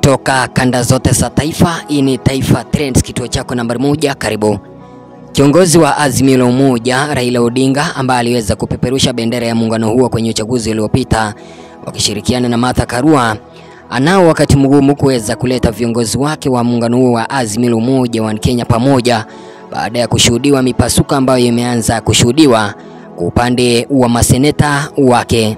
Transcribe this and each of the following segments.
kutoka kanda zote za taifa. Hii ni Taifa Trends, kituo chako nambari moja. Karibu. Kiongozi wa Azimio la Umoja Raila Odinga ambaye aliweza kupeperusha bendera ya muungano huo kwenye uchaguzi uliopita wakishirikiana na Martha Karua anao wakati mgumu kuweza kuleta viongozi wake wa muungano huo wa Azimio la Umoja wa Kenya pamoja baada ya kushuhudiwa mipasuko ambayo imeanza kushuhudiwa kwa upande wa maseneta wake.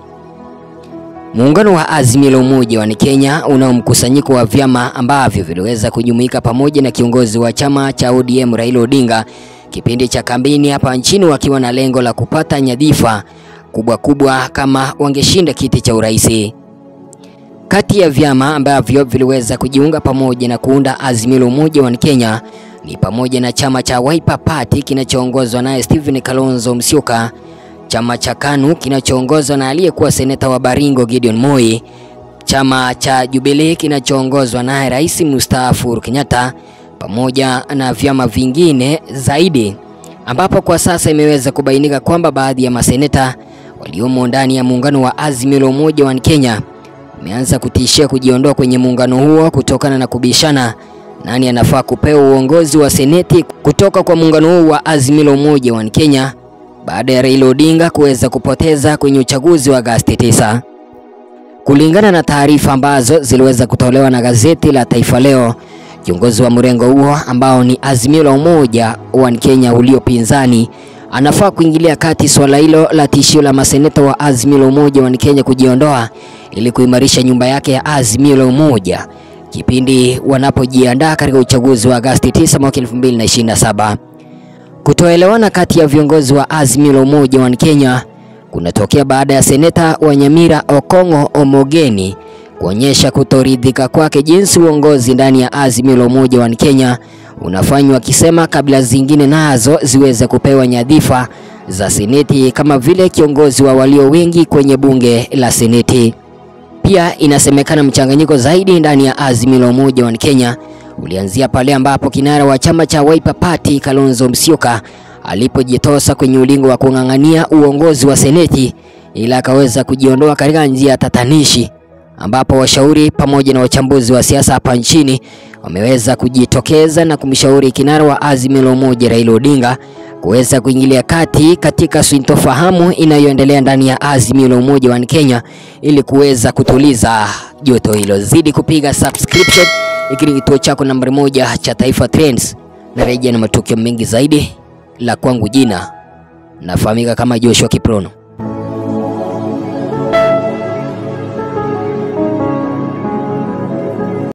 Muungano wa Azimio la Umoja wa Kenya unao mkusanyiko wa vyama ambavyo viliweza kujumuika pamoja na kiongozi wa chama cha ODM Raila Odinga kipindi cha kampeni hapa nchini wakiwa na lengo la kupata nyadhifa kubwa kubwa kama wangeshinda kiti cha urais. Kati ya vyama ambavyo viliweza kujiunga pamoja na kuunda Azimio la Umoja wa Kenya ni pamoja na chama cha Wiper Party kinachoongozwa naye Stephen Kalonzo Musyoka, chama cha KANU kinachoongozwa na aliyekuwa seneta wa Baringo Gideon Moi, chama cha Jubilee kinachoongozwa naye Rais mstaafu Uhuru Kenyatta, pamoja na vyama vingine zaidi, ambapo kwa sasa imeweza kubainika kwamba baadhi ya maseneta waliomo ndani ya muungano wa Azimio la Umoja wa Kenya wameanza kutishia kujiondoa kwenye muungano huo kutokana na kubishana nani anafaa kupewa uongozi wa seneti kutoka kwa muungano huu wa Azimio la Umoja wa Kenya baada ya Raila Odinga kuweza kupoteza kwenye uchaguzi wa Agosti 9. Kulingana na taarifa ambazo ziliweza kutolewa na gazeti la Taifa Leo, kiongozi wa mrengo huo ambao ni Azimio la Umoja wa Kenya uliopinzani anafaa kuingilia kati swala hilo la tishio la maseneta wa Azimio la Umoja wa Kenya kujiondoa ili kuimarisha nyumba yake ya Azimio la Umoja kipindi wanapojiandaa katika uchaguzi wa Agosti 9 mwaka 2027. Kutoelewana kati ya viongozi wa Azimio la Umoja wa Kenya kunatokea baada ya seneta wa Nyamira Okong'o Omogeni kuonyesha kutoridhika kwake jinsi uongozi ndani ya Azimio la Umoja wa Kenya unafanywa, akisema kabla zingine nazo ziweze kupewa nyadhifa za seneti kama vile kiongozi wa walio wengi kwenye bunge la seneti. Pia inasemekana mchanganyiko zaidi ndani ya Azimio la Umoja wa Kenya ulianzia pale ambapo kinara wa chama cha Wiper Party Kalonzo Musyoka alipojitosa kwenye ulingo wa kung'ang'ania uongozi wa seneti ila akaweza kujiondoa katika njia ya tatanishi, ambapo washauri pamoja na wachambuzi wa siasa hapa nchini wameweza kujitokeza na kumshauri kinara wa Azimio la Umoja Raila Odinga kuweza kuingilia kati katika sintofahamu inayoendelea ndani ya Azimio la Umoja wa Kenya ili kuweza kutuliza joto hilo. Zidi kupiga subscription, hiki ni kituo chako nambari moja cha Taifa Trends, na rejea na matukio mengi zaidi. La kwangu jina nafahamika kama Joshua Kiprono.